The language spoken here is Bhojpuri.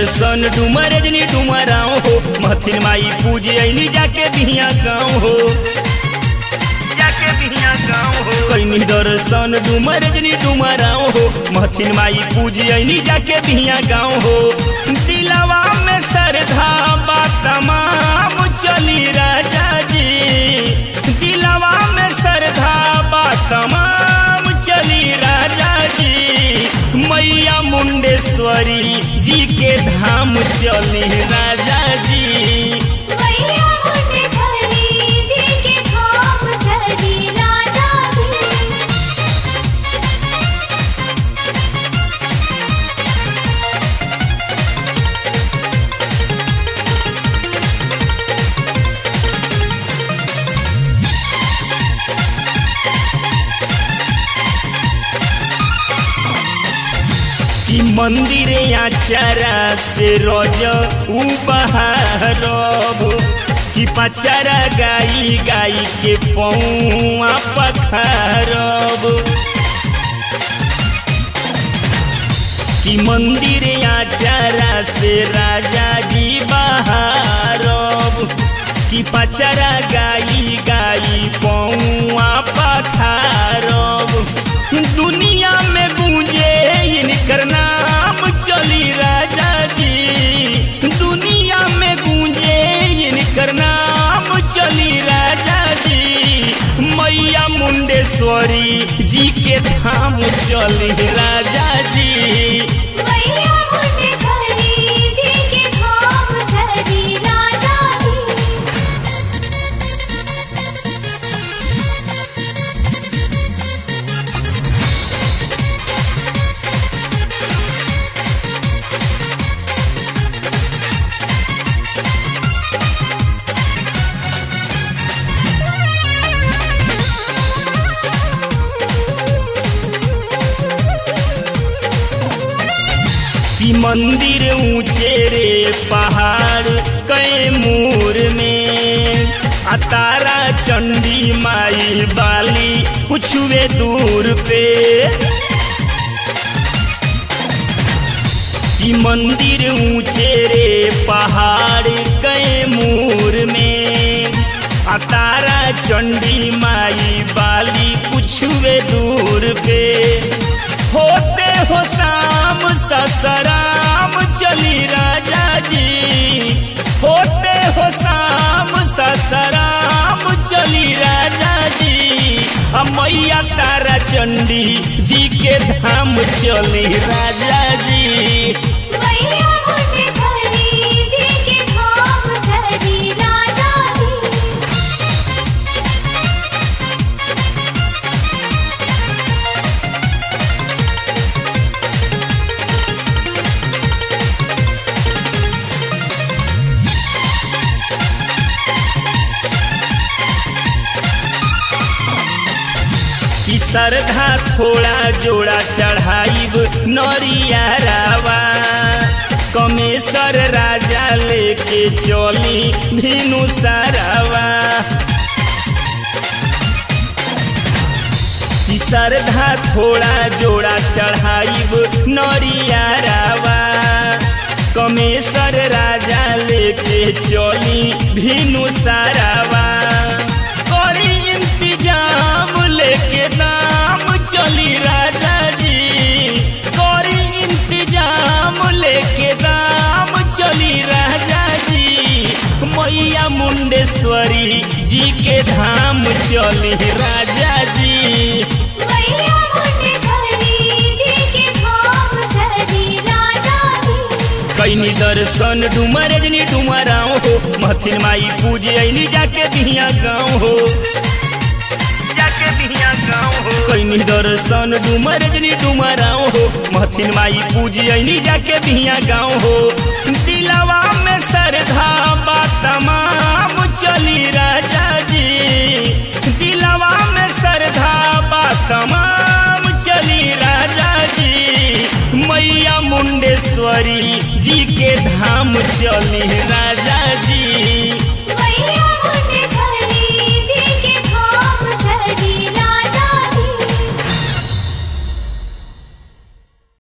दर्शन डुमर रजनी डुमराओ हो महथिन माई पूजे ऐनी जाके बिहिया गाँव हो जाके बिहिया गाँव हो कैनी दर्शन डुमर रजनी डुमराओ हो महथिन माई पूजे ऐनी जाके बिहिया गाँव हो दिलवा में श्रद्धा बा तमाम चली राजा जी दिलवा में श्रद्धा बा तमाम चली राजा जी मैया मुंडेश्वरी जी के धाम चली राजा जी मैया मुंडेश्वरी जी के धाम चली राजा जी कि मंदिर आचारा से रोज उपहारब कि पचारा गाई गाई के पौआ पखारब कि मंदिर आचारा से राजा जी बहारब कि पचरा गाई गाई पौआ पखारब दुनिया में गूंजे इनकर नाम चली राजा जी दुनिया में गूंजे इनकर नाम चली राजा जी मैया मुंडेश्वरी जी के धाम चली राजा जी मैया मुंडेश्वरी जी के धाम चली राजा जी कि मंदिर ऊंचे रे पहाड़ कैमूर में आ तारा चंडी माई बाली कुछुए दूर पे कि मंदिर ऊंचे रे पहाड़ कैमूर में आ तारा चंडी माई बाली कुछुए दूर पे होते हो शाम ससराम चली राजा जी होते हो शाम ससराम चली राजा जी आ मैया तारा चंडी जी के धाम चली राजा जी मैया मुंडेश्वरी जी के धाम चली राजा जी कि श्रद्धा थोड़ा जोड़ा चढ़ाइब नरिया रावा कमेसर राजा लेके चली भीनु सारावा कि श्रद्धा थोड़ा जोड़ा चढ़ाइब नरिया रावा कमेसर राजा लेके चली भीनु सारावा करी इंतजाम लेके दाम चली राजा जी करी इंतजाम लेके दाम चली राजा जी मैया मुंडेश्वरी जी के धाम चली राजा जी मैया मुंडेश्वरी जी के धाम चली राजा जी कैनी दर्शन डुमर रजनी डुमराओ हो महथिन माई पूजे ऐनी जाके बिहिया गाँव हो जाके बिहिया गाँव हो कैनी दर्शन डुमर रजनी डुमराओ हो महथिन माई पूजे ऐनी जाके बिहिया गाँव हो दिलवा में श्रद्धा बा तमाम चली राजा जी दिलवा में श्रद्धा बा तमाम चली राजा जी मैया मुंडेश्वरी जी के धाम चली राजा